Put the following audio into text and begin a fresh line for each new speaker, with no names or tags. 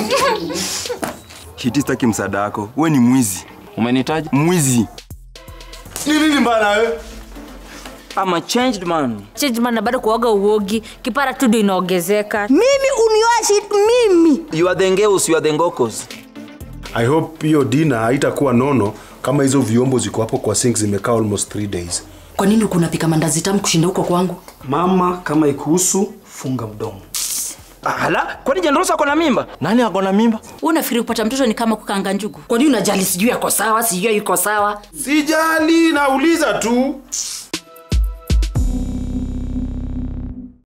Shiti, sitaki msaada wako. We ni mwizi,
Umenitaja?
mwizi.
Ni nini mbaya na wewe?
I'm a changed man.
Change man na bado kuoga uogi kipara tu ndio inaongezeka
mimi unioashi mimi
You are the ngeus, you are the ngokos.
I hope hiyo dina haitakuwa nono kama hizo vyombo ziko hapo kwa sink zimekaa almost 3 days.
kwa nini kunapika mandazi tamu kushinda huko kwangu
Mama, kama ikuhusu, funga mdomo.
Ala, kwani Jendrosa ako na mimba? Nani ako na mimba?
unafikiri kupata mtoto ni kama kukanga njugu kwa nini unajali sijui ako sawa sijui yuko sawa
Sijali, nauliza tu.